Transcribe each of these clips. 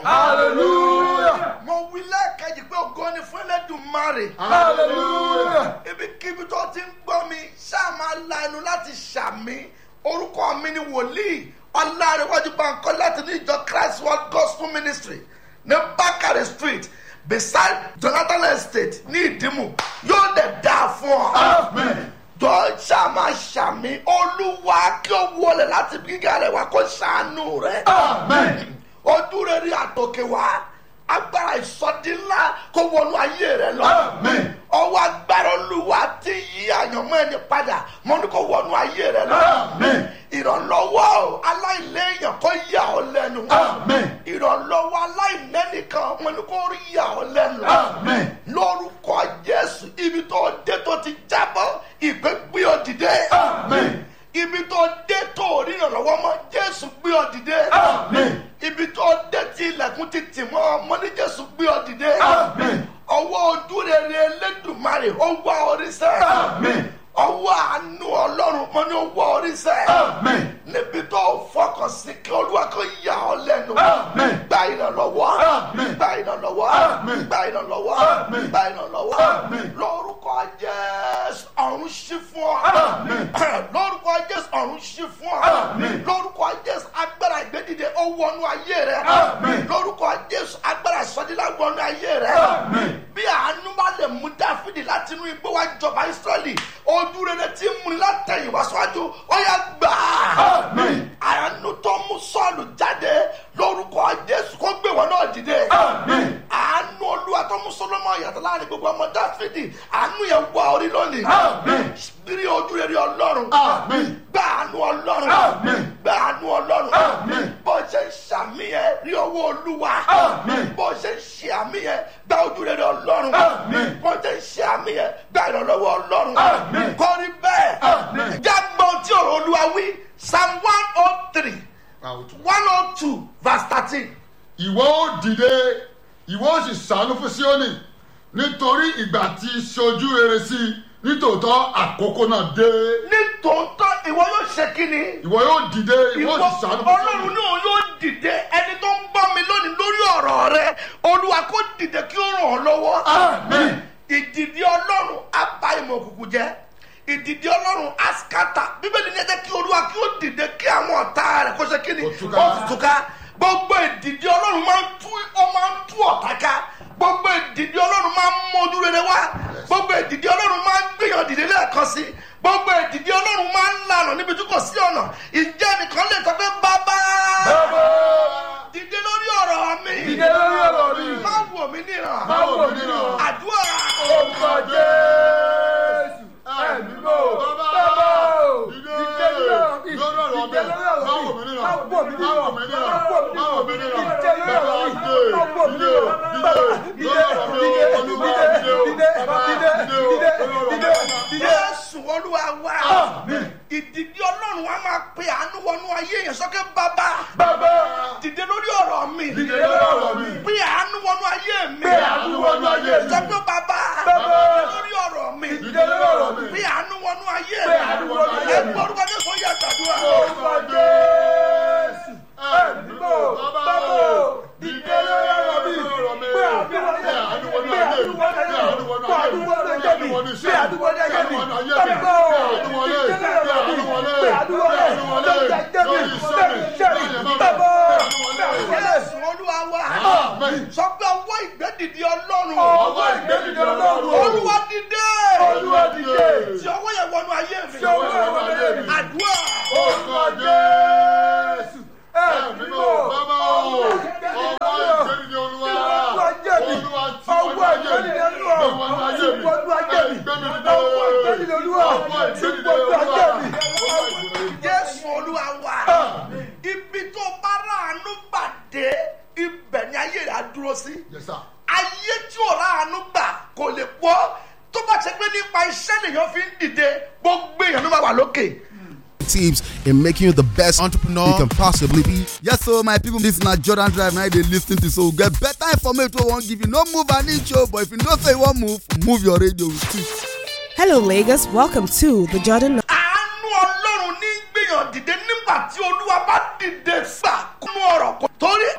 Hallelujah. mo wí lẹ́ẹ̀kejì pé ògo ni fún Ẹlẹ́dùmarè. Hallelujah. ibikíbi tó ti ń gbọ́ mi ṣáà máa la ẹnu láti ṣàmì orúkọ mi ni wòlíì ọlárẹ̀wájú bankọ láti ní ìjọ christ world gospel ministry ní bakare street beside jonathan estate ní ìdìmú yóò lè dáa fún ọ. Amen. jọ ṣáà máa ṣàmì olúwa kí ó wọlé láti gíga rẹ̀ wá kó ṣàánú rẹ̀ Amen. ojú rere àtòkè wá agbára ìsọdí ńlá kó wọnú ayé rẹ lọ Amen. ọwọ́ agbára olúwa ti yí àyànmọ́ ẹni padà mo ní kó wọnú ayé rẹ lọ Amen. ìrànlọ́wọ́ aláìléèyàn kó yà ọ́ lẹ́nu Amen. ìrànlọ́wọ́ aláìnẹ́nìkan mo ní kó rí yà ọ́ lẹ́nu Amen. lórúkọ jésù ibi tó dé tó ti jábọ́ ìpè gbé ọ dìde Amen. ibi tó dé tó rí ìrànlọ́wọ́ mọ́ jésù gbé ọ dìde Amen. ibi tó dé tí ilẹ̀kùn ti tì mọ́ ọmọ ní jésù gbé ọ dìde Amen. ọwọ́ ojú rere elédùnmarè ó wá oríṣẹ́ Amen. ọwọ́ àánú ọlọ́run mọ́ ní ó wá oríṣẹ́ Amen. níbi tó fọkàn sí kí olúwa kò yà ọ́ lẹ́nu Amen. gba ìrànlọ́wọ́ Amen. gba ìrànlọ́wọ́ Amen. gba ìrànlọ́wọ́ Amen. gba ìrànlọ́wọ́ Amen. lórúkọ jésù ọ̀run ṣí fún ọ Amen. lórúkọ jésù ọ̀run ṣí fún ọ Amen. lórúkọ jésù agbára ìgbédìde ó wọnú ayé rẹ Amen. lórúkọ jésù agbára ìsọdílá wọnú ayé rẹ Amen. bí àánú bá lè mú dáfídì láti inú igbó wá jọba israẹli ojú rere tí ń múni látẹ̀yìn wá síwájú ó yá gbà á Amen. àánú tó mú sọ́ọ̀lù jáde lórúkọ jésù kó gbé wọn náà dìde Amen. àánú olúwa tó mú sọlọmọ yàtọ̀ láàrin gbogbo ọmọ dáfídì àánú yẹn wá orí lónìí Amen. rí ojú rere ọlọ́run Amen. gba àánú ọlọ́run Amen. gba àánú ọlọ́run Amen. bó ṣe ń ṣàmì yẹn rí owó olúwa Amen. bó ṣe ń ṣe àmì yẹn gba ojú rere ọlọ́run Amen. bó ṣe ń ṣe àmì yẹn gba ìrànlọ́wọ́ ọlọ́run Amen. kọ́rí bẹ́ẹ̀ Amen. jágbọ́n tí ọ̀rọ̀ olúwa wí psalm one oh three one oh two verse thirteen ìwọ ó dìde ìwọ ó sì ṣàánú fún síónì nítorí ìgbà tí ṣojú rere sí i nítòótọ́ àkókò náà dé ní tòótọ́ ìwọ yóò ṣe kí ni ìwọ yóò dìde ìwọ ìwọ ó sì ṣàánú fún ọlọ́run síónì náà yóò dìde ẹni tó ń bọ́ mi lónìí lórí ọ̀rọ̀ rẹ olúwa kó dìde kí ó ràn ọ́ lọ́wọ́. Amen. ìdìdí ọlọ́run á bá ìmọ̀ òkùnkùn jẹ́ ìdìdí ọlọ́run á skata bíbélì ní ẹjẹ́ kí olúwa kí ó dìde kí àwọn ọ̀tá rẹ̀ kó ṣe kí ni Ó túká. ó sì túká gbogbo ìdìdí ọlọ́run máa ń tú ó máa ń tú ọ̀tá ká gbogbo ìdìdí ọlọ́run máa ń mójú rere wá gbogbo ìdìdí ọlọ́run máa ń gbìyàn dìde lẹ́ẹ̀kan sí gbogbo ìdìdí ọlọ́run máa ń lànà níbi tí kò sí ọ̀nà ìjẹ́ nìkan lè sọ pé bàbá Bàbá, dìde lórí ọ̀rọ̀ mi dìde lórí ọ̀rọ̀ mi. má wò mí níran má wò mí níran. àdúrà Orúkọ Jésù. Ẹ̀mí mò. Bàbá o. Dìde lórí ọ̀rọ̀ mi. Má wò mí níran. Má wò mí níran. Má wò mí níran. Bàbá dìde. Dìde. Dìde. Lórí ọ̀rọ̀ mi o. Olúwa dìde o. Bàbá dìde o. Lórí ọ̀rọ̀ mi. jésù olúwa wá Àmín. ìdìdí ọlọ́run wa máa pe àánú wọnú ayé yẹn sọ́kẹ́ bàbá Bàbá. dìde lórí ọ̀rọ̀ mi Dìde lórí ọ̀rọ̀ mi. pe àánú wọnú ayé mi Pe àánú wọnú ayé mi. sọ́kẹ́ bàbá Bàbá. dìde lórí ọ̀rọ̀ mi Dìde lórí ọ̀rọ̀ mi. pe àánú wọnú ayé Pe àánú wọnú ayé mi. ẹgbẹ́ orúkọ ní kò yẹ gbàdúrà Orúkọ Jésù. Ẹ̀mí mò. Bàbá o. Dìde lórí ọ̀rọ̀ mi. Pé àánú wọnú ayé mi. Pé àánú wọnú ayé mi. Pé àánú wọnú iṣẹ́ mi. Pé àánú wọnú ayé mi. Pé àánú wọlé. Pé àánú wọlé. Pé àánú wọlé. Lórí iṣẹ́ mi. Lórí ẹ̀mọ́ mi. Pé àánú wọlé. jésù olúwa wá Amen. sọ pé ọwọ́ ìgbẹ́dìdì ọlọ́run Ọwọ́ ìgbẹ́dìde Ọlọ́run. olúwa dìde Olúwa dìde. tí ọwọ́ yẹn wọnú ayé mi Tí ọwọ́ yẹn wọnú ayé mi. àdúrà Orúkọ Jésù. Ẹ̀mí mò. Bàbá o. Ọwọ́ ìgbẹ́dìde Olúwa. Olúwa tí wọ́n ayé mi. Tí wọ́n ayé mi. Ẹgbẹ́mi dìde. Ọwọ́ ìgbẹ́dìde Olúwa. Ọwọ́ ìgbẹ́dìde Olúwa. jésù olúwa wá ibi tó bá ráàánú gbàdé ibẹ̀ ni ayé rẹ̀ á dúró sí Yes, sir. ayé tí ò ráàánú gbà kò lè pọ̀ tó bá ṣe pé nípa iṣẹ́ nìyẹn fi ń dìde gbogbo èèyàn ló máa wà lókè. tips in making you the best entrepreneur you can possibly be. yes so my people this na jordan drive na dey lis ten to so we get better information wey we wan give you no move an inch o but if you know say you wan move move your radio with it. Hello, Lagos. Welcome to the Jordan. àánú ọlọ́run ní gbìyàn dìde nígbà tí olúwa bá dìde gbà kúnú ọ̀rọ̀ kan torí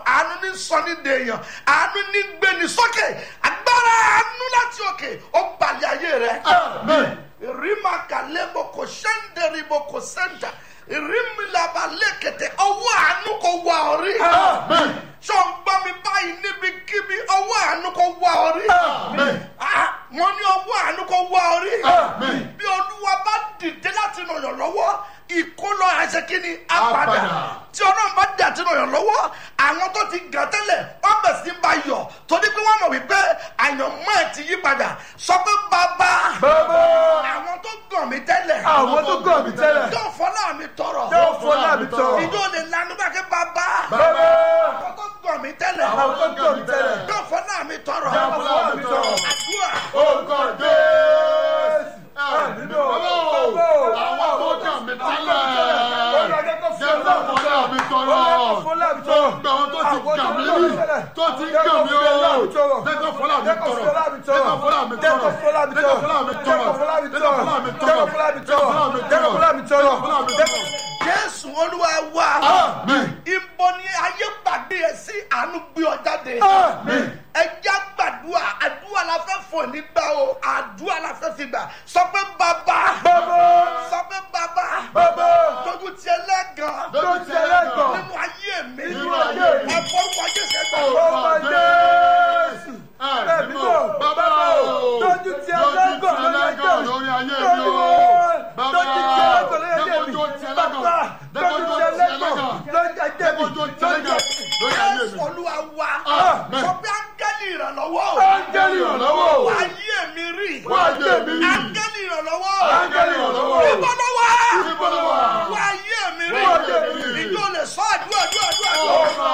àánú ní sọ ní dèèyàn àánú ní gbéni sókè agbára àánú láti òkè ó balẹ̀ ayé rẹ rima kalebo ko sẹ́ńdẹ̀rì bo ko sẹ́ńdà rimilaba lẹ́kẹ̀tẹ̀ ọwọ́ àánú kò wá orí. sọ ń gbọ́ mi báyìí níbikíbi ọwọ́ àánú kò wá orí. Ah, mo ní ọwọ́ àánú kò wá orí. bí olúwa bá dìde láti ràn yàn lọ́wọ́ ìkólọ àṣekínni apàdà Apàdà. tí ọlọ́run bá dà tí ràn yàn lọ́wọ́ àwọn tó ti gàn tẹ́lẹ̀ wọ́n bẹ̀ sí bá yọ̀ torí pé wọ́n mọ̀ wípé àyànmọ́ ẹ̀ ti yí padà sọ pé bàbá Bàbá. àwọn tó gàn mí tẹ́lẹ̀ Àwọn tó gàn mí tẹ́lẹ̀. yóò fọlá mi tọrọ Yóò fọlá mi tọrọ. ìjọ lè lanu bá kí bàbá Bàbá. àwọn tó gàn mí tẹ́lẹ̀ Àwọn tó gàn mí tẹ́lẹ̀. yóò fọlá mi tọrọ Yóò fọlá mi tọrọ. àdúrà Orúkọ Jésù. Ẹ̀mí mímọ́. Àwọn tó kàn mí tẹ́lẹ̀. Jẹ́ kó fọlá mi tọrọ. Gbogbo àwọn tó ti gàn mí rí. Tó ti gàn mí o. Jẹ́ kó fọlá mi tọrọ. Jẹ́ kó fọlá mi tọrọ. Jẹ́ kó fọlá mi tọrọ. Jẹ́ kó fọlá mi tọrọ. Jẹ́ kó fọlá mi tọrọ. Jẹ́ kó fọlá mi tọrọ. Jẹ́ kó fọlá mi tọrọ. jésù olúwa wa Amen. ibo ni ayé gbàgbé ẹ sí àánú gbé ọ jáde Amen. ẹjá gbàdúrà àdúrà la fẹ́ fò nígbà o àdúrà la fẹ́ fi gbà sọ pé bàbá sọ pé bàbá tójú tiẹ̀ lẹ́gàn Lójú ti ẹlẹ́gàn. nínú ayé mi Nínú ayé mi. ẹ fọwọ́ jésù ẹgbẹ́ Orúkọ Jésù. Ẹ̀mí mímọ́. Bàbá o. Lójú ti ẹlẹ́gàn lórí ayé mi. lórí ayé mi o. Bàbá Lójú ti ẹlẹ́gàn lórí ayé mi. Dẹ́kun tó ti ẹlẹ́gàn. Bàbá, Dẹ́kun lójú tó ti ti ẹlẹ́gàn ẹlẹ́gàn. lórí ayé mi. Dẹ́kun tó ti ẹlẹ́gàn lórí ayé jésù mi. olúwa wa Amen. sọ pé áńgẹ́lì ìrànlọ́wọ́ Áńgẹ́lì ìrànlọ́wọ́ o. wá ayé mi rí Wá ayé mi rí. áńgẹ́lì ìrànlọ́wọ́ Áńgẹ́lì ìrànlọ́wọ́ o. níbo ló wà Níbo ló wà? wá ayé mi rí Wá ayé mi rí. ìjọ lè sọ àdúrà àdúrà àdúrà àdúrà. Orúkọ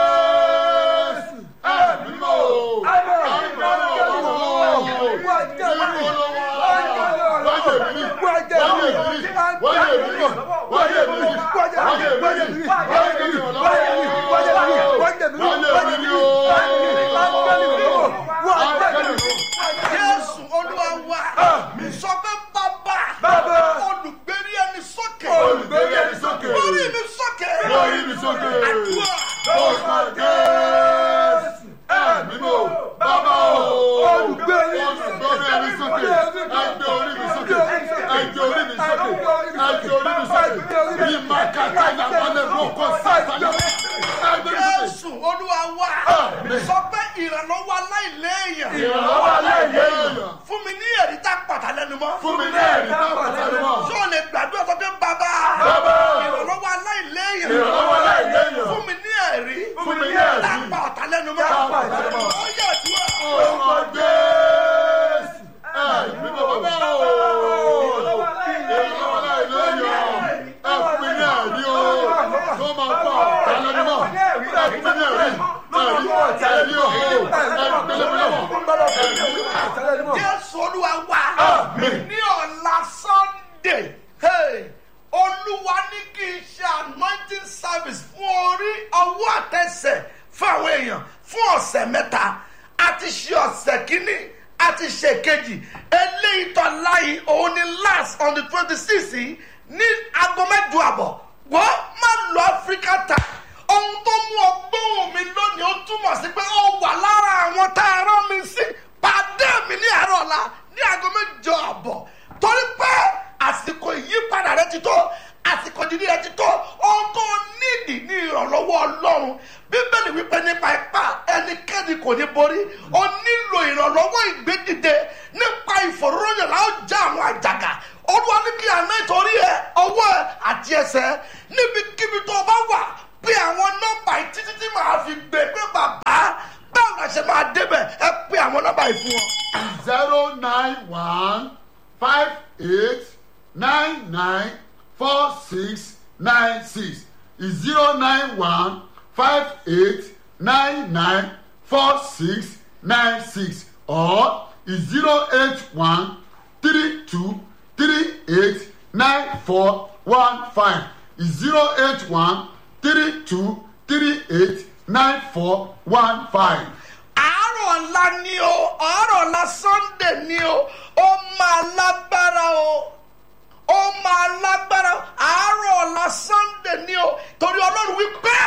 Jésù. Ẹ̀mí mímọ́ o. Áńgẹ́lì ìrànlọ́wọ́ o. Níbo ló wà? Wáyé mi rí. Wáyé mi rí. Wáyé mi rí. Wáyé mi rí. Wáyé mi rí. Áńgẹ́lì ìrànlọ́wọ́ o. Wáyé mi rí o. Áńgẹ́lì ìrànlọ́wọ́. jésù olúwa wa sọ pé bàbá Bàbá. olùgbérí ẹni sókè Olùgbérí ẹni sókè. lórí mi sókè Lórí mi sókè. àdúrà Orúkọ Jésù. Ẹ̀mí mímọ́ o. Bàbá o. Olùgbérí Olùgbérí ẹni sókè. Ẹgbẹ́ orí mi sókè. Ẹgbẹ́ orí mi sókè. Ẹgbẹ́ orí mi sókè. Ìmàkàtà ìyàwó lè mú kó sàtàlẹ̀. Ẹgbẹ́ mi sókè. jésù olúwa wa Àmín. sọ pé ìrànlọ́wọ́ aláìléèyàn Ìrànlọ́wọ́ aláìléèyàn. fún mi ní ẹ̀rí tá pàtà lẹ́nu mọ́ Fún mi ní ẹ̀rí tá pàtàkì mọ́. ṣé o lè gbàdúrà sọ pé bàbá Bàbá. ìrànlọ́wọ́ aláìléèyàn Ìrànlọ́wọ́ aláìléèyàn. fún mi ní ẹ̀rí Fún mi ní ẹ̀rí. tá pàtà lẹ́nu mọ́ Tá pàtà lẹ́nu mọ́. ó yẹ àdúrà Orúkọ Jésù. Ẹ̀mí mímọ́ bàbá o. Ìrànlọ́wọ́ aláìléèyàn. Ẹ fún mi ní ẹ̀rí o. Tó máa pa ọ̀tá lẹ́nu mọ́. Ẹ fún mi ní ẹ̀rí. Ẹ̀rí. Ẹ̀rí o. Ẹ̀rí lẹ́nu. jésù olúwa wa Àmín. ní ọ̀la sunday hey, olúwa ní kí n ṣe anointing service fún orí ọwọ́ àtẹsẹ̀ fún àwọn èèyàn fún ọ̀sẹ̀ mẹ́ta àti ṣe ọ̀sẹ̀ kínní àti ṣe kejì eléyìí tó láyé òun ni last on the twenty six yìí ní aago mẹ́jọ àbọ̀ wọ́n má lọ áfíríkà tà ohun tó mú ọgbọ́n mi lónìí ó túmọ̀ sí pé ó wà lára àwọn tá a rán mi sí pàdé mi ní àárọ̀ ọ̀la ní aago mẹ́jọ àbọ̀ torí pé àsìkò ìyípadà rẹ ti tó àsìkò ìdílé rẹ ti tó ohun tó nídìí ní ìrànlọ́wọ́ ọlọ́run bíbélì wípé nípa ipá ẹnikẹ́ni kò ní borí o nílò ìrànlọ́wọ́ ìgbédìde nípa ìfòróróyìn la ó já àwọn àjàgà olúwa ní kí àná ìtorí ẹ ọwọ́ ẹ àti ẹsẹ̀ níbikíbi tó o bá wà pé àwọn nọ́mbà yìí títí tí màá fi gbé pé bàbá báwo la ṣe máa débẹ̀ ẹ pé àwọn nọ́mbà yìí fún wọn. zero nine one five eight nine nine four six nine six zero nine one five eight nine nine four six nine six or zero eight one three two three eight nine four one five zero eight one three two three eight nine four one five. àárọ̀ ọ̀la ni o àárọ̀ ọ̀la sunday ni o ó máa lágbára o ó máa lágbára o àárọ̀ ọ̀la sunday ni o torí ọlọ́run wípé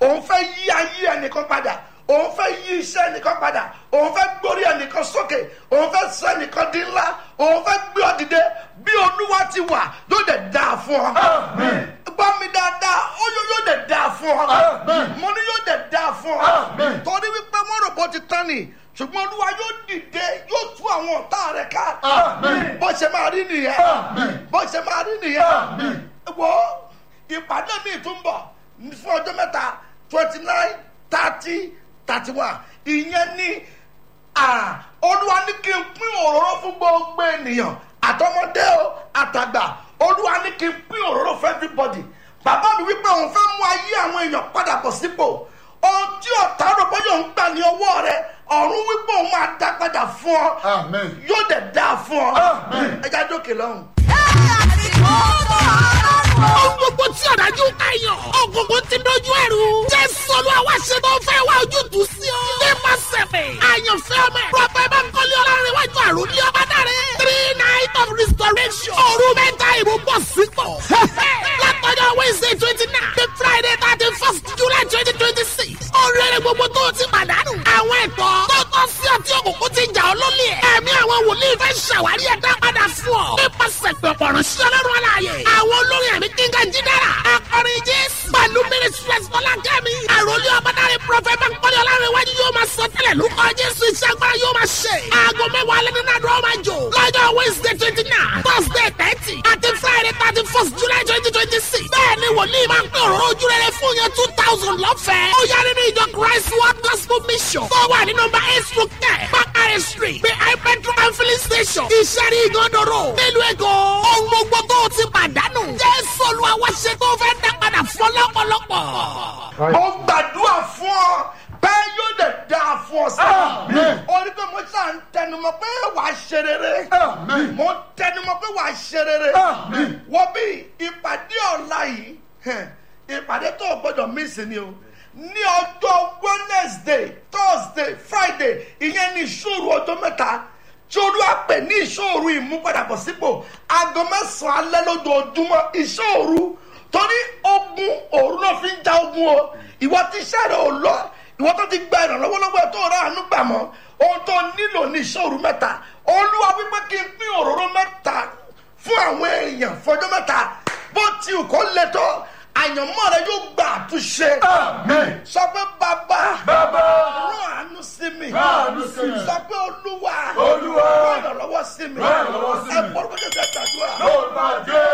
òun fẹ́ yí ayé ẹnìkan padà òun fẹ́ yí iṣẹ́ ẹnìkan padà òun fẹ́ gbórí ẹnìkan sókè òun fẹ́ sọ ẹnìkan di ńlá òun fẹ́ gbé ọ dìde bí olúwa ti wà yóò dẹ̀ dáa fún ọ. gbọ́ mi dáadáa ó yóò yóò dẹ̀ dáa fún ọ. mo ní yóò dẹ̀ dáa fún ọ. torí wípé wọ́n rò bó ti tán ni ṣùgbọ́n olúwa yóò dìde yóò tú àwọn ọ̀tá rẹ̀ ká. bó ṣe máa rí nìyẹn bó ṣe máa rí nìyẹn. wo ìpàdé mi tún bọ̀ fún ọjọ́ mẹ́ta twenty nine thirty thirty one ìyẹn ní olúwa ní kí n pín òróró fún gbogbo ènìyàn àtọmọdé o àtàgbà olúwa ní kí n pín òróró fún everybody bàbá mi wípé òun fẹ́ mú ayé àwọn èèyàn padà bọ̀ sípò ohun tí ọ̀tá rò bọ́yọ̀ ń gbà ní ọwọ́ rẹ ọ̀run wípé òun máa dá padà fún ọ yóò dẹ̀ dá fún ọ ẹja dókè lọ́hùn. Ohun gbogbo tí ọ̀dájú káyọ̀. Ògùnkùn ti dojú ẹ̀rù. Jésù olúwa wá ṣe tó fẹ́ wá ojútùú sí ọ. Nípa sẹ̀fẹ̀. Àyànfẹ́ ọmọ ẹ̀. Prọfẹ̀ Bánkọ́lé Ọlárẹ̀wájú àrùn ní ọba dáre. Three night of restoration. Òru mẹ́ta ìbò bọ̀ sípò. Látọjọ́ Wednesday twenty nine. The Friday thirty first July twenty twenty six. Oríire gbogbo tó o ti pàdánù. Àwọn ẹ̀tọ́ tó tọ́ sí ọtí òkùnkùn ti jà ọ́ lólè ẹ̀. Ẹ̀mí àwọn wòlíì fẹ́ ṣàwárí ẹ̀dá padà fún ọ. Nípasẹ̀ pẹ̀pọ̀ ránṣẹ́ ọlọ́run aláàyè. Àwọn olórin ẹ̀mí kíngà jídára. Akọrin Jésù. Pẹ̀lú Mínísírẹ́sì Fọlákẹ́mi. Àròlé ọ̀bádáre Prọfẹ̀ Bánkọ́lé Ọlárẹ̀wájú yóò máa sọ tẹ́lẹ̀ lórúkọ Jésù iṣẹ́ agbára yóò máa ṣe. Aago mẹ́wàá alẹ́ nínú àdúrà máa jò. Lọ́jọ́ Wednesday twenty nine, Thursday thirty, àti Friday thirty first July twenty twenty six. Bẹ́ẹ̀ni wòlíì máa ń pè òróró ojú rere fún yẹn two thousand lọ́fẹ̀ẹ́. Ó yá nínú ìjọ Christ World Gospel Mission. Tó wà ní nọmba eight stroke ten, Bakare Street, behind petrol and filling station. Ìṣẹ́rí ìgànnàró. Nílùú Èkó. Ohun gbogbo tó o ti pàdánù. Jésù Olúwa wá ṣe tó fẹ́ dá padà fún lọ́pọ̀lọpọ̀. mo gbàdúrà fún ọ bẹ́ẹ̀ yóò dẹ̀ dáa fún ọ sí. orí pé mo ṣáà ń tẹnumọ́ pé wà á ṣe rere. mo ń tẹnumọ́ pé wà á ṣe rere. wọ́n bí ìpàdé ọ̀la yìí hẹ̀, ìpàdé tó o gbọ́dọ̀ mísì ni o ní ọjọ́ wednesday thursday friday ìyẹn ní ìṣòro ọjọ́ mẹ́ta tí olúwa pè ní ìṣòro ìmúpadàbọ̀sípò aago mẹ́sàn-án alẹ́ lójoojúmọ́ ìṣòro torí ogun òru náà fi ń ja ogun o ìwọ tí iṣẹ́ rẹ̀ ò lọ ìwọ tó ti gba ìrànlọ́wọ́ lọ́wọ́ ẹ̀ tó rà ánú gbà mọ́ ohun tó nílò ní ìṣòro mẹ́ta olúwa wípé kí n pín òróró mẹ́ta fún àwọn èèyàn fọjọ́ mẹ́ta bó ti ò kó le tó àyànmọ́ rẹ yóò gba àtúnṣe sọ pé bàbá rán àánú sí mi sọ pé olúwa rán ìrànlọ́wọ́ sí mi ẹ bọ́ lóko tẹ̀sẹ̀ tàdúrà.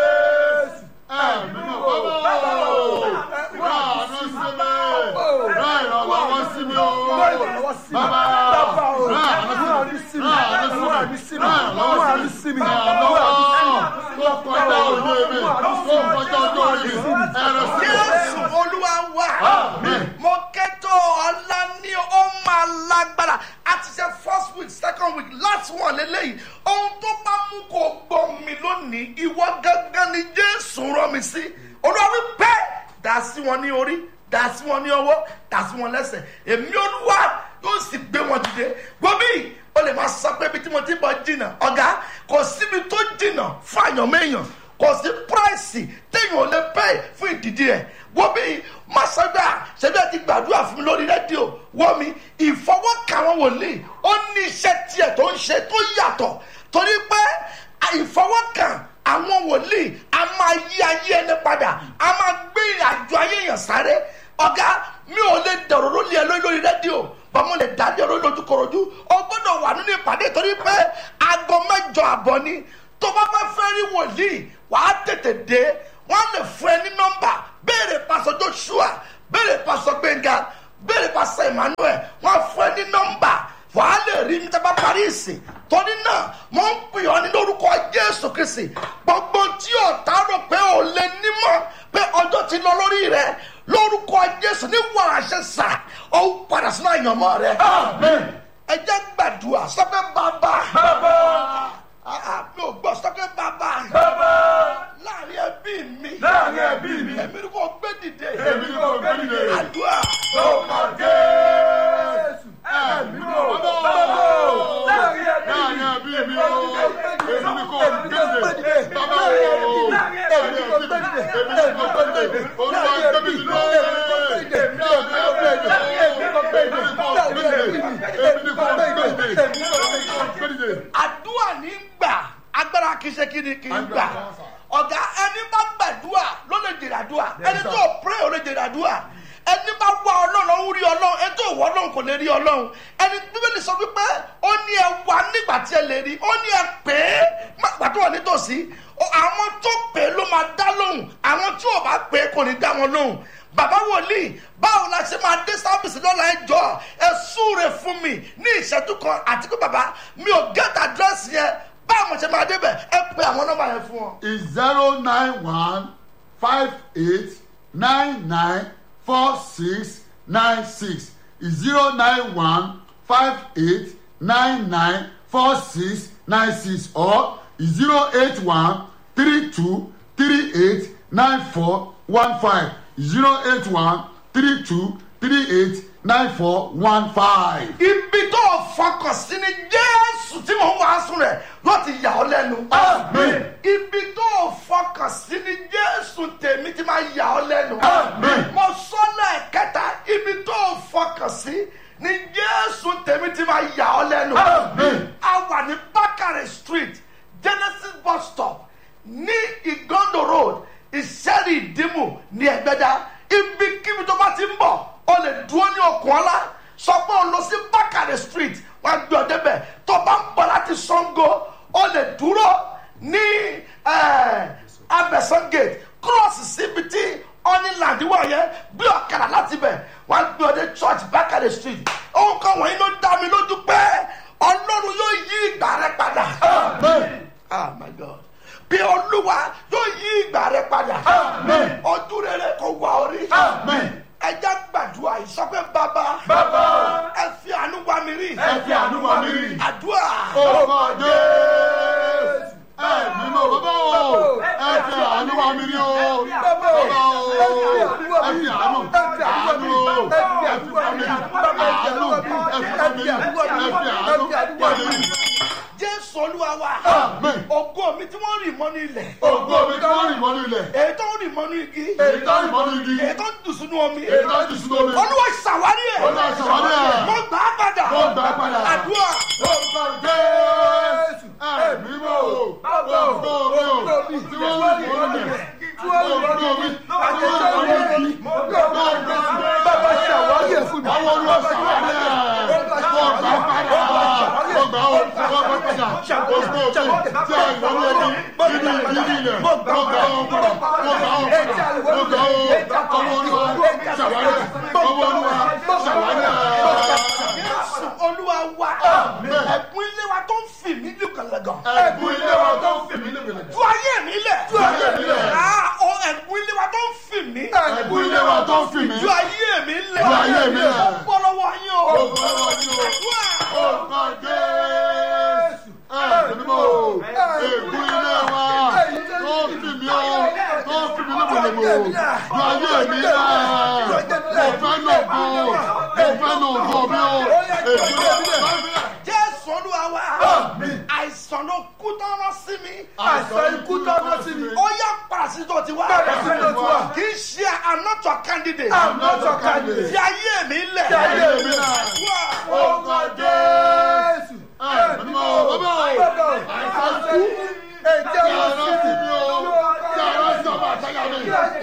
jésù olúwa wà mo kẹ́tọ̀ ọ̀la ní ó máa lágbára a ti ṣe first week second week last one lélẹ́yìí ohun tó bá mú kó gbọ́ mi lónìí ìwọ gángan ni jésù rán mi sí olúwa wí pé dà sí wọn ní orí dà sí wọn ní ọwọ́ dà sí wọn lẹ́sẹ̀ èmi olúwa yóò sì gbé wọn dìde gbòmí o lè máa sọ pé ibi tí mo ti bọ̀ jìnnà ọ̀gá kò síbi tó jìnnà fún àyànmẹ́yàn kò sí pírẹ́sì téèyàn ò lè pẹ́ fún ìdìdí rẹ̀ wọ́n bí masada ṣẹbi àti gbàdúrà fún mi lórí rédíò wọ́n mi ìfọwọ́kà wọn wòlíì ó ní iṣẹ́ tiẹ̀ tó ń ṣe tó yàtọ̀ torí pé ìfọwọ́kàn àwọn wòlíì a máa yí ayé ẹni padà a máa gbé ìrìnàjò ayé yẹn sáré ọ̀gá mi ò lè dọ̀rọ̀ lórí ẹ lórí lórí rédíò bọ́mọ lè dálé ọ̀rọ̀ lójúkorojú o gbọ́dọ̀ wà nínú ìpàdé torí pé aago mẹ́jọ àbọ̀ ni tó bá bá fẹ́ rí wòlíì wàá tètè dé wọ́n lè fún ẹ ní nọ́mbà béèrè pásọ joshua béèrè pásọ gbẹ̀ngà béèrè pásọ emmanuel wọ́n fún ẹ ní nọ́mbà wàá lè rí mi tábà parí ìsìn torí náà mo ń pè ọ́ ní lórúkọ jésù kristi gbogbo tí ọ̀tá rò pé ò lè nímọ̀ pé ọjọ́ ti lọ lórí rẹ lórúkọ jésù ní wàràṣẹ sà ó padà sínú àyànmọ́ rẹ ẹ jẹ́ gbàdúrà sọ́kẹ́ bàbá mi ò gbọ́ sọ́kẹ́ bàbá láàrin ẹbí mi Láàrin ẹbí mi. èmi ni kò gbé dìde Èmi ni kò gbé dìde. àdúrà Lórúkọ Jésù. Ẹ̀mí ló bọ̀. Láàrin ẹbí mi o. Èmi ni kò gbèdè. Bàbá o. Èmi ni kò gbèdè. Èmi ni kò gbèdè. Olúwa gbé mi dìde. jèrè àdúrà ẹni bá wá ọlọ́run ó rí ọlọ́run ẹni tó wọ ọlọ́run kò lè rí ọlọ́run ẹni bíbélì sọ wípé ó ní ẹ wá nígbà tí ẹ lè rí ó ní ẹ pè é má gbà tó wà nítòsí Ó- àwọn tó pè é ló máa dá lóhùn àwọn tí ò bá pè é kò ní dá wọn lóhùn bàbá wòlíì báwo la ṣe máa dé sábìsì lọ́la ẹ jọ ẹ súre fún mi ní ìṣẹ́jú kan àti pé bàbá mi ò gẹ́tà dírẹ́sì yẹn báwo mo ṣe máa débẹ̀ ẹ pe àwọn nọ́mbà yẹn fún ọ. is zero nine one five eight nine nine four six nine six is zero nine one five eight nine nine four six nine six or is zero eight one three two three eight nine four one five zero eight one three two three eight nine four one five. ibi tó o fọkàn sí ni jésù tí mò ń wàásù rẹ ló ti yà ọ́ lẹ́nu. Amen. ibi tó o fọkàn sí ni jésù tèmi ti máa yà ọ́ lẹ́nu. Amen. mo sọ lẹ́ẹ̀kẹta ibi tó o fọkàn sí ni jésù tèmi ti máa yà ọ́ lẹ́nu. Amen. a wà ní bákàrẹ̀ street genesis bus stop ní igondo road ìṣẹ́rì ìdìmú ní ẹ̀gbẹ́dá ibikíbi tó bá ti ń bọ̀ o lè dúró ní okùn ọlá sọ pé o lọ sí bákàrẹ̀ street wọn á gbé ọ débẹ̀ tó bá ń bọ̀ láti sango o lè dúró ní eh, abẹ́sán gate cross síbi tí ọ́nìland wà yẹn gbé ọ̀kadà láti bẹ̀ wọn á gbé ọ dé church bákàrẹ̀ street ohun kan wọ̀nyí ló dá mi lójú pé ọlọ́run yóò yí ìgbà rẹ padà. ah my god bí olúwa yóò yí ìgbà rẹ padà. Amen. ọdún rere kò wá orí. Amen. ẹja gbàdúrà yìí sọ pé bàbá. Bàbá. ẹ fi àánú wá mi rí. ẹ fi àánú wá mi rí. àdúrà. Orúkọ Jésù. Ẹ mímọ́ bàbá o. Ẹ fi àánú wá mi rí o. Bàbá o. Ẹ fi àánú. Àánú o. Ẹ fi wá mi rí. Àánú. Ẹ fi wá mi rí. Ẹ fi àánú wá mi rí. jésù olúwa wa. Amen. ògo mi tí wọ́n rì mọ́nú ilẹ̀. Ògo mi tó rìn mọ́nú ilẹ̀. èyí tó rì mọ́nú igi. Èyí tó rìn mọ́nú igi. èyí tó dùn sínú omi. Èyí tó jù sínú omi. olúwa ṣàwárí ẹ̀. Olúwa ṣàwárí ẹ̀. mo gbà á padà. Mo gbà á padà. àdúrà. Orúkọ Jésù. Ẹ mímọ́ o. Ògo mi o. Tí wọ́n rìn mọ́nú ilẹ̀. Ògo mi. Tí wọ́n rìn mọ́nú igi. Bàbá ṣàwárí ẹ̀ fún mi. Àwọn olúwa ṣàwárí ẹ̀. Mo gbà á padà. Mo gbà ó. Mo gbà á padà. Ògo mi. Tí a ìwọ́nú ẹbí. Nínú ìdílé ilẹ̀. Mo gbà ó padà. Mo gbà ó padà. Mo gbà ó. Ọmọ olúwa ṣàwárí ẹ̀. Ọmọ olúwa ṣàwárí ẹ̀. jésù olúwa wa. ẹ̀gbọ́n ilé wa tó ń fì mí lùkànlẹ̀gàn. Ẹ̀bùn ilé wa tó ń fì mí lébèlè. ju ayé mi lẹ̀. Ju ayé mi lẹ̀. Ah, o ẹ̀gbọ́n ilé wa tó ń fì mí. Ẹ̀bùn ilé wa tó ń fì mí. ju ayé mi lẹ̀. Ju ayé mi lẹ̀. ó bọ́ lọ́wọ́ yín o. Ó bọ́ lọ́wọ́ yín o. àdúrà. Orúkọ Jésù. Ẹ̀bùn mímọ́ o. Ẹ̀bùn ilé wa tó ń fì mí o. Tó ń fì mí lébèlè o. Ju ayé mi lẹ̀. Mo fẹ́ lò bò. Mo fẹ́ lò bò mi o. Ẹ̀bùn ilé wa. jésù olúwa wa. àìsàn ló kú tọ́rọ́ sí mi. Àìsàn ikú tọ́jú sí mi. ó yá pàṣẹ tó ti wá. Pàṣẹ tó ti wá. kì í ṣe I'm not your candidate. I'm not your candidate. fi ayé mi lẹ̀. Fi ayé mi lẹ̀. Àdúrà. Orúkọ Jésù. Ẹ̀bùn mímọ́ o. Bàbá o. Àìsàn ikú. Èjẹ́ Tí wọn ara sí sí mi. mi o. Tí ara sí ọmọ àtàyà mi.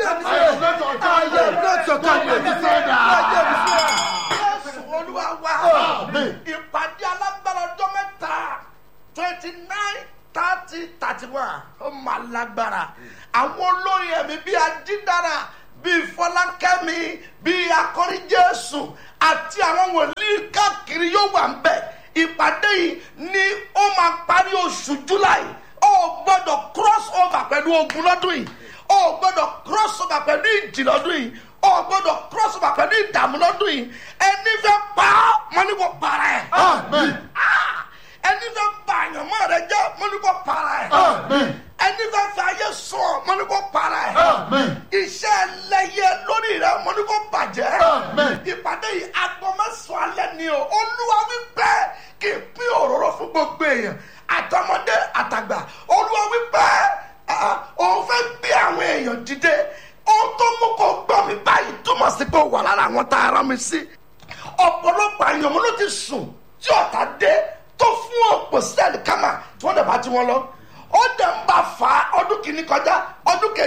I am not your candidate. Ayé mi sí ẹ̀. jésù olúwa wa. Amen. ìpàdé alágbára ọjọ́ mẹ́ta twenty nine thirty thirty one ó máa lágbára àwọn olórin ẹ̀mí bíi adídára bíi fọlákẹ́mi bíi akọrin jésù àti àwọn wòlíì káàkiri yóò wà ń bẹ̀ ìpàdé yìí ni ó máa parí oṣù july ó gbọ́dọ̀ cross over pẹ̀lú ogun lọ́dún yìí ó gbọ́dọ̀ cross over pẹ̀lú ìjì lọ́dún yìí ó gbọ́dọ̀ cross over pẹ̀lú ìdààmú lọ́dún yìí ẹni fẹ́ pa á mọ́ ní kò para ẹ̀. Amen. Ah! ẹni fẹ́ ba àyànmọ́ rẹ jẹ́ mọ́ ní kò para ẹ̀. Amen. ẹni fẹ́ fẹ́ ayé sọ mọ́ ní kò para ẹ̀. Amen. iṣẹ́ ẹlẹ́yẹ lórí rẹ mọ́ ní kò bàjẹ́. Amen. ìpàdé yìí agbọmọsán alẹ́ ni o olúwa wípé kì í pín òróró fún gbogbo èèyàn àtọmọdé àtàgbà olúwa wípé ah, òun fẹ́ gbé àwọn èèyàn dìde ohun tó mú kó gbọ́ mi báyìí túmọ̀ sí pé ó wà lára àwọn tá a rán mi sí ọ̀pọ̀lọpọ̀ àyànmọ́ ló ti sùn tí ọ̀tá dé tó fún ọ̀pọ̀ sẹ́ẹ̀lì kámà tí wọ́n dẹ̀ bá tí wọ́n lọ ó dẹ̀ ń bá fa ọdún kìíní kọjá ọdún kejì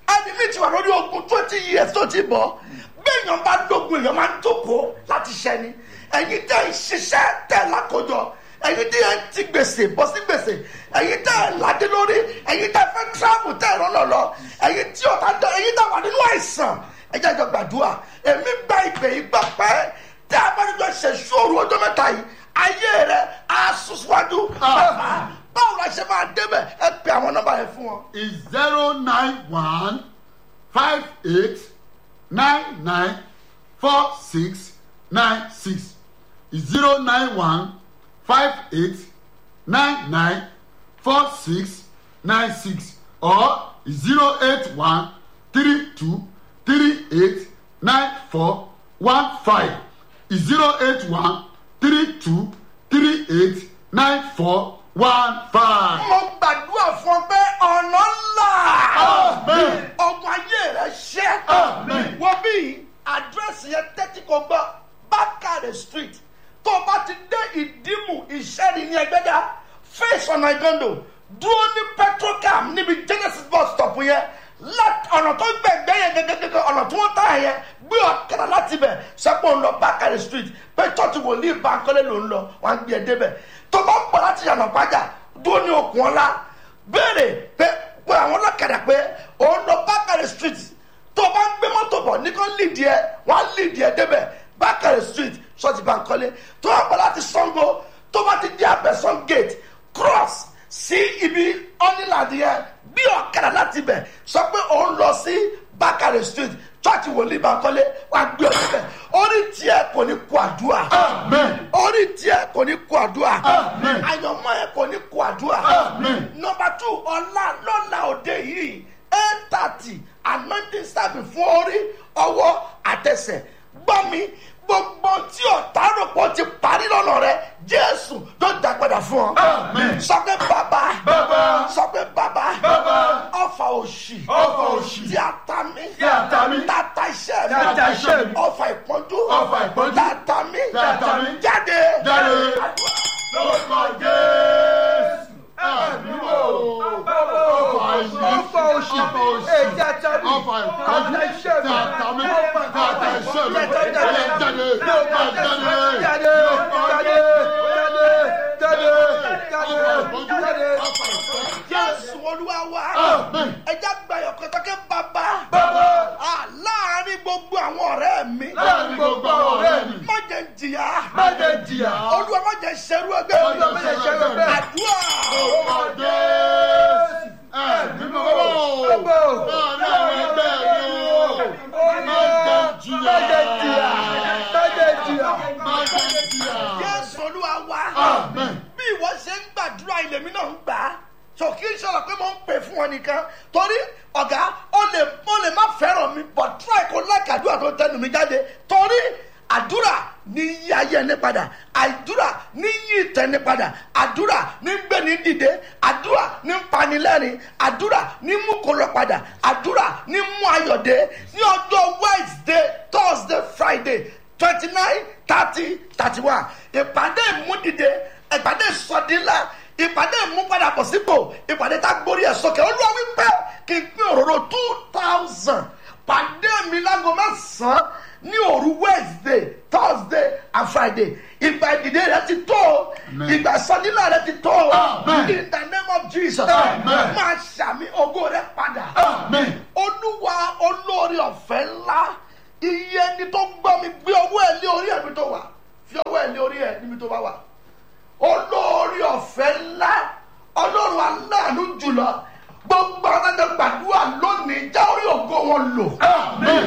ẹni mi ti wà lórí ogun twenty years tó ti bọ̀ gbẹ̀yàn bá dógun èèyàn máa ń jókòó láti ṣẹ́ni ẹ̀yin tẹ́ ń ṣiṣẹ́ tẹ̀ lákòjọ ẹ̀yin tẹ́ ń ti gbèsè bọ́ sí gbèsè ẹ̀yin tẹ́ ń ládé lórí ẹ̀yin tẹ́ fẹ́ travel tẹ́ ẹ̀rọ lọ́lọ́ ẹ̀yin tí ọ̀tá dán ẹ̀yin tẹ́ wà nínú àìsàn ẹ̀jẹ̀ àjọ gbàdúrà èmi gba ìpè ìgbà pẹ́ tẹ́ a bá níjọ ṣe ṣòro ọjọ́ mẹ́ta yìí ayé rẹ̀ á sùn síwájú bàbá báwo la ṣe máa débẹ̀ ẹ pe àwọn nọ́mbà yẹn fún wọn. is zero nine one five eight nine nine four six nine six is zero nine one five eight nine nine four six nine six or zero eight one three two three eight nine four one five zero eight one three two three eight nine four one five. mo gbàdúrà fún ọ pé ọ̀nà ńlá Amen. ọgbọ̀n ayé rẹ̀ ṣẹ́ Amen. wọ́n bí àdírẹ́sì yẹn tẹ́tí kò gbọ́ bákàrẹ̀ street tó o bá ti dé ìdímù ìṣẹ́ni ní ẹgbẹ́dá face ọ̀nà ìgàndò dúró ní petrocam níbi genesis bus stop yẹn láti ọ̀nà tó gbẹ̀gbẹ́ yẹn gẹ́gẹ́gẹ́ ọ̀nà tí wọ́n tà yẹn gbé ọ̀kadà láti bẹ̀ sẹ́pọ̀ ń lọ bákàrẹ̀ street pé church wòlíì bankole ló ń lọ wọ́n á gbé ẹ débẹ̀ tó bá ń pọ̀ láti yànnà pàjá dúró ní okùn ọ̀la béèrè pé pé àwọn ọlọ́kadà pé òun lọ bákàrẹ̀ street tó o bá ń gbé mọ́tò bọ̀ ní kò lídìí ẹ wọ́n á lídìí ẹ débẹ̀ bákàrẹ̀ street ṣọ́ọ̀tì bankole tó o bá láti sango tó o bá ti di abẹ́sán gate cross sí ibi ọ́nìlàdì yẹn bí ọ̀kadà láti bẹ̀ sọ pé òun lọ sí bákàrẹ̀ street church wòlíì bankole wà á gbé ọ̀kadà orí tiẹ̀ kò ní kó àdúrà Amen. orí tiẹ̀ kò ní kó àdúrà Amen. àyànmọ́ ẹ̀ kò ní kó àdúrà Amen. nọmba two ọ̀la lọ́la òde yìí eight thirty anointing service fún orí ọwọ́ àtẹsẹ̀ gbọ́ mi gbogbo tí ọ̀tá rò pọ̀ ti parí lọ́nà rẹ jésù tó dá padà fún ọ. Amen. sọ pé bàbá Bàbá. sọ pé bàbá Bàbá. ọfà òṣì Ọfà òṣì. tí a ta mí Tí a ta mí. tata iṣẹ́ mi Tí a ta iṣẹ́ mi. ọfà ìpọ́njú Ọfà ìpọ́njú. tata mí Tí a ta mí. jáde Jáde. lórúkọ jésù ẹ̀mí wò ọ̀fà ìyí Ọ̀fà òṣì. ọ̀fà òṣì Èyí ata mi. ọ̀fà ìkájú Ata iṣẹ́ mi. tàtà mi tàtà iṣẹ́ mi Jáde. ẹ̀yẹ jáde Jáde. jáde Jáde. lórúkọ Jáde. jésù Jáde. Jáde. ọ̀fà ìpọ́njú Jáde. ọ̀fà ìpọ́njú jésù olúwa wa Amen. ẹja gbayọ̀ kọ́tọ́kẹ́ bàbá Bàbá. Ah, láàrin gbogbo àwọn ọ̀rẹ́ mi láàrin gbogbo àwọn ọ̀rẹ́ mi má jẹ́ ń jìyà Má jẹ́ jìyà. olúwa má jẹ́ ṣerú ẹgbẹ́ mi Olúwa má jẹ́ ṣerú ẹgbẹ́ mi. àdúrà lórúkọ jésù ẹ̀mí wò láàrin àwọn ẹgbẹ́ mi o má jẹ́ jìyà Má jẹ́ jìyà. Má jẹ́ jìyà. má jẹ́ jìyà. jésù olúwa wa Amen. bí ìwọ ṣe ń gbàdúrà ilé mi náà ń gbà á so kí n sọ̀rọ̀ pé mo ń pè fún ọ nìkan torí ọ̀gá ó lè ó lè má fẹ́ràn mi but try kó like àdúrà tó tẹnu mi jáde torí àdúrà ní yí ayé ẹni padà àdúrà ní yí ìtẹ́ni padà àdúrà ní gbẹ̀ni dìde àdúrà ní panilẹ́rìn àdúrà ní mú kó lọ padà àdúrà ní mú ayọ̀dé ní ọjọ́ wednesday thursday friday twenty nine thirty thirty one ìpàdé ìmúdìde ìpàdé ìsọdínlá ìpàdé ìmúpadàbọ̀ sípò ìpàdé tá a gbórí ẹ̀ sókè olúwa wípé kí n pín òróró two thousand pàdé mi lágbo mẹ́sàn-án ní òru wednesday thursday and friday ìgbà ìdìde rẹ ti tó o ìgbà ìsọdínlá rẹ ti tó o Amen. in the name of jesus Amen. máa ṣàmì ògo rẹ padà Amen. olúwa olórí ọ̀fẹ́ ńlá iye ẹni tó gbọ́ mi gbé owó ẹ̀ lé orí ẹ̀mí tó wà fi owó ẹ̀ lé orí ẹ̀ níbi tó bá wà olórí ọ̀fẹ́ ńlá ọlọ́run aláàánú jùlọ gbogbo àwọn ẹ̀dẹ̀ gbàdúrà lónìí já orí ògo wọn lò Amen.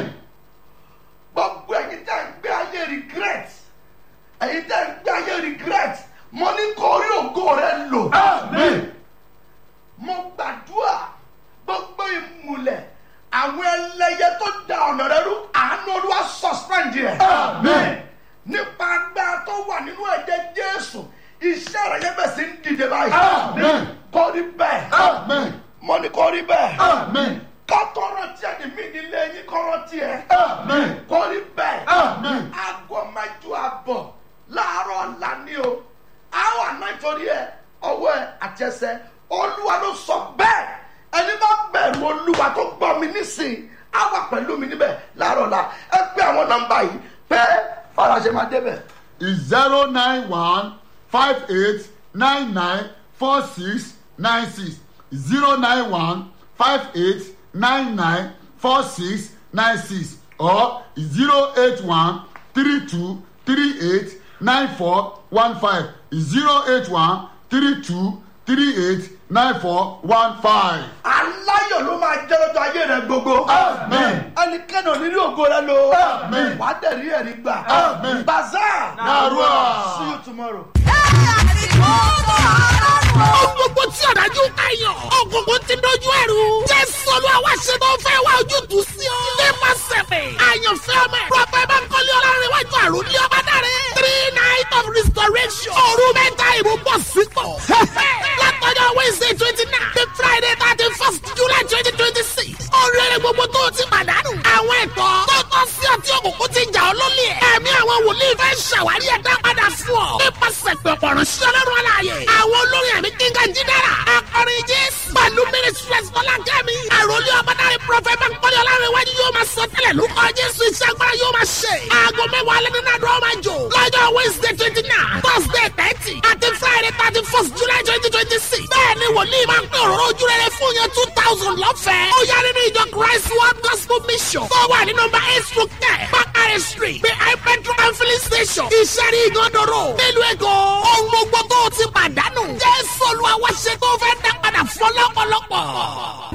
gbogbo ẹ̀yin tẹ́ ń gbé ayé regret ẹ̀yin tẹ́ ń gbé ayé regret mo ní kó orí ògo rẹ lò Amen. mo gbàdúrà gbogbo ìmùlẹ̀ àwọn ẹlẹ́yẹ tó da ọ̀nà rẹ rú àánú olúwa suspend yẹ. Amen. nípa agbára tó wà nínú ẹ̀jẹ̀ jésù iṣẹ́ rẹ̀ yẹn bẹ̀ sí ń dìde báyìí. Amen. kò rí bẹ́ẹ̀. Amen. mo ní kò rí bẹ́ẹ̀. Amen. kọ́tọ́rọ̀ tí ẹni mí nílé yín kọ́rọ́ tiẹ̀. Amen. kò rí bẹ́ẹ̀. Amen. aago mẹ́jọ àbọ̀ láàárọ̀ ọ̀la ni o. àwọn àná ìtòrí ẹ ọwọ́ ẹ àti ẹsẹ̀ olúwa ló sọ bẹ́ẹ̀ ẹni bá bẹ̀rù olúwa tó gbọ́ mi nísìn. àwọn nọmba yìí pé faransé máa débẹ̀. is zero nine one five eight nine nine four six nine six zero nine one five eight nine nine four six nine six or zero eight one three two three eight nine four one five zero eight one three two three eight nine four one five. aláyọ̀ ló máa jẹ́ lọ́jọ́ ayé rẹ gbogbo. Amen. ẹnikẹ́ni ò ní rí ògo rẹ lo. Amen. wàá tẹ̀lé ẹ̀rí gbà. Amen. bazaar. Narua. see you tomorrow. Ohun gbogbo tí ọ̀dájú kàyàn. Ògùnkùn ti dojú ẹ̀rù. Jésù olúwa wá ṣe tó fẹ́ wá ojútùú sí ọ. Nípa sẹ̀fẹ̀. Àyànfẹ́ ọmọ ẹ̀. Prọfẹ̀ Bánkọ́lé Ọlárẹ̀wájú àrùn ní ọba dáre. Three night of restoration. Òru mẹ́ta ìbò bọ̀ sípò. Látọjọ́ Wednesday twenty nine. The Friday thirty first July twenty twenty six. Oríire gbogbo tó o ti pàdánù. Àwọn ẹ̀tọ́ tó tọ́ sí ọtí òkùnkùn ti jà ọ́ lólè. Ẹ̀mí àwọn wòlíì fẹ́ ṣàwárí ẹ̀dá padà fún ọ. Nípasẹ̀ pẹ̀pọ̀ ránṣẹ́ ọlọ́run aláàyè. Àwọn olórin ẹ̀mí kíngà jídára. Akọrin Jésù. Pẹ̀lú Ministries Fọlákẹ́mi. Àròlé ọmọdáre Prọfẹ̀ Bánkọ́lé Ọlárẹ̀wájú yóò máa sọ tẹ́lẹ̀ lórúkọ Jésù iṣẹ́ agbára yóò máa ṣe. Aago mẹ́wàá alẹ́ nínú àdúrà máa jò. Lọ́jọ́ Wednesday twenty nine, Thursday thirty, àti Friday thirty first July twenty twenty six. Bẹ́ẹ̀ni wòlíì máa ń pín òróró ojú rere fún yẹn two thousand lọ́fẹ̀ẹ́. Ó yá nínú ìjọ Christ World Gospel Mission. Tó wà ní nọmba eight through ten, Bakare Street, behind Petro and filling station. Ìṣẹ́rí ìgànnàró. Nílùú Èkó, ohun gbogbo tó o ti pàdánù. Jésù Olúwa wá ṣe tó fẹ́ dá padà fún ọlọ́pọ̀lọpọ̀.